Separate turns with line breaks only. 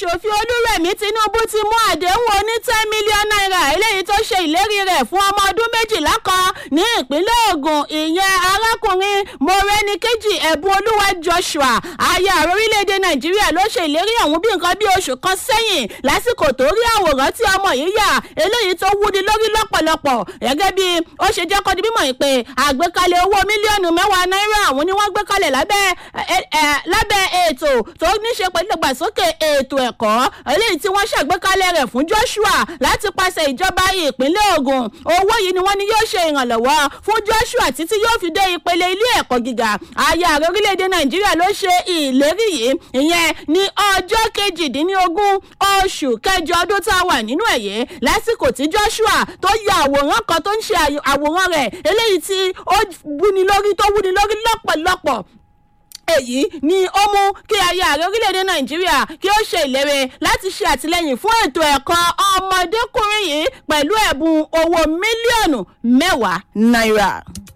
aṣòfin olúrẹ̀mí tinubu ti mú àdéhùn oní ten million naira eléyìí tó ṣe ìlérí rẹ̀ fún ọmọ ọdún méjìlá kan ní ìpínlẹ̀ ogun ìyẹn arákùnrin mọ̀rẹ́nìkejì ẹ̀bùn olúwa joshua aya ààrẹ orílẹ̀-èdè nàìjíríà ló ṣe ìlérí ọ̀hún bí nǹkan bí oṣù kan sẹ́yìn lásìkò tó rí àwòrán tí ọmọ yìí yà eléyìí tó wúni lórí lọ́pọ̀lọpọ̀ gẹ́gẹ́ bí ó ṣe jẹ́ kọ́ di mímọ̀ yìí pé àgbékalẹ̀ owó mílíọ̀nù mẹ́wàá náírà ọ̀hún ni wọ́n gbé kalẹ̀ lábẹ́ lábẹ́ ètò tó ní ṣe pẹ̀lú ìdàgbàsókè ètò ẹ̀kọ́ eléyìí tí wọ́n ṣàgbékalẹ̀ rẹ̀ fún joshua láti pàṣẹ ìjọba ìpínlẹ̀ ogun owó yìí ni wọ́n ní yóò ṣe ìrànlọ́wọ́ fún joshua títí yóò fi dé ìpele ilé ẹ̀kọ́ gíga aya ààrẹ orílẹ̀-èdè nàìjíríà ló ṣe ìlérí yìí ìyẹn ní ọjọ́ kejìdínlógún oṣù kẹjọ ọdún tá a wà nínú ẹ̀yẹ lásìkò tí joshua tó ya àwòrán kan tó ń ṣe àwòrán rẹ̀ eléyìí tí ó wúni lórí tó wúni lórí lọ́pọ̀lọpọ̀ èyí ni ó mú kí aya ààrẹ orílẹ̀-èdè nàìjíríà kí ó ṣe ìlérí láti ṣe àtìlẹ́yìn fún ètò ẹ̀kọ́ ọmọdékùnrin yìí pẹ̀lú ẹ̀bùn owó mílíọ̀nù mẹ́wàá náírà.